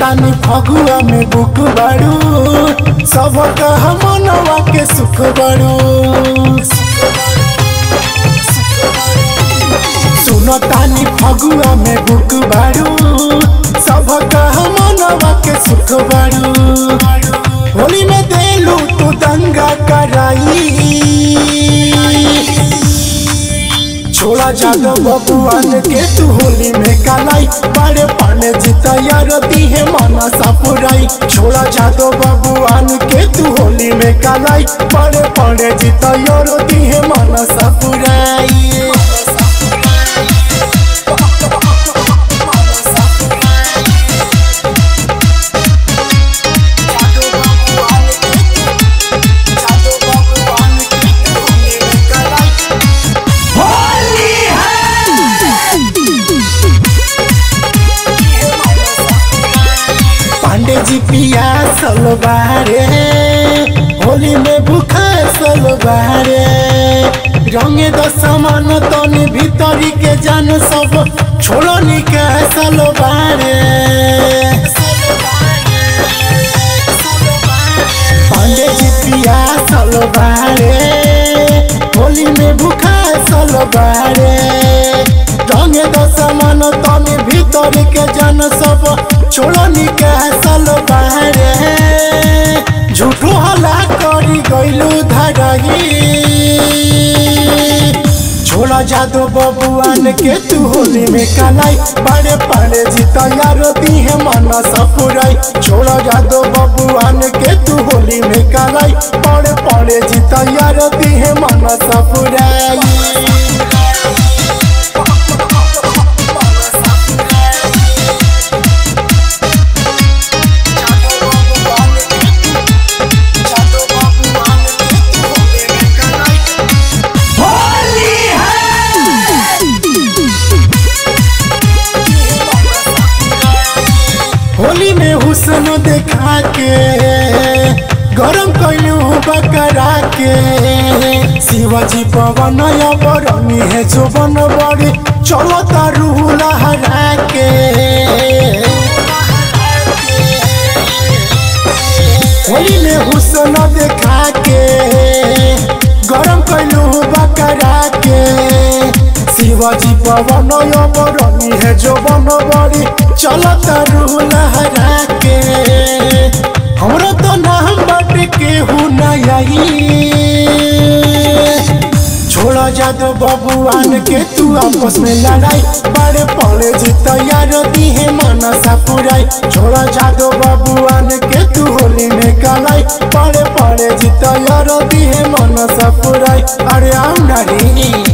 तानी फगुआ में बुक बाड़ू सब कहा मनवा के सुख बाड़ू सुनो तानी फगुआ में बुक बाड़ू सब कहा मनवा के सुख बाड़ू होली में देलू तू दंगा कराई छोड़ा जादो बबुआन के तू होली में कालाई बड़े पाने जीता यार दी है माना सापुराई छोड़ा जादो बबुआन के तू होली में कालाई बड़े पाने जीता यार दी है माना सापुराई पांडे जी पिया सलवारे होली में भूखा सलवारे रंगे दो समान तनी भीतरी के जान सब छोड़ो निके सलवारे पांडे जी पिया सलवारे होली में भूखा सलवारे रंगे दो समान तनी भीतरी के जान सब छोड़ो निके सलवारे झूठो हला करी गइलू धरही छोड़ा जादो बबुआन के तू होली में कलाई बड़े पड़े जीता यार दी है माना सपुराई छोड़ा जादो बबुआन के तू होली में कलाई बड़े पड़े जीता यार दी है माना सपुराई होली में हुसन देखा के गरम कैलू बकरा के शिवाजी पवन बरनी है जो बन बड़ी चलो तारू लहरा के होली में हुसन देखा के गरम कैलू बकरा के शिवाजी पवन बरनी है जो बन बड़ी चलो तारू लहरा के हमरो तो नाम बट के हूँ नई छोड़ा जादो बबुआन के तू आपस में लड़ाई बड़े पड़े जीत यार दी है माना सापुराई छोड़ा जादो बबुआन के तू होली में कलाई बड़े पड़े जीत यार दी है माना सापुराई अरे आम नारी